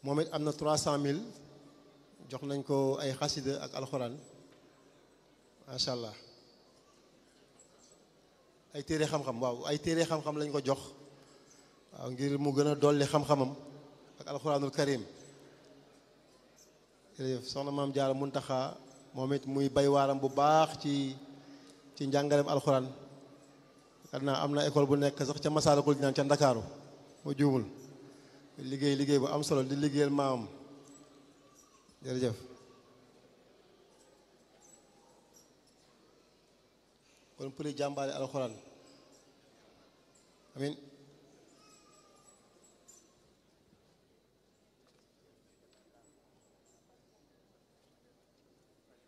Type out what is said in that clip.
moom it am na trois cent mille jox nañ ko ay xasida ak alxuraan macha allah ay téere xam-xam waaw ay téere xam-xam lañ ko jox waaw ngir mu gën a dolli xam-xamam ak alxuraanul karim jërëjëf soxna maam Jaara Muntaxa moom it muy bay waaram bu baax ci ci njàngaleem alxuraan xam naa am na école bu nekk sax ca Masaalikul Jinaan ca Ndakaaru moo juumul liggéey liggéey bu am solo di liggéeyal maamam jërëjëf kon pour jàmbaale alxuraan amin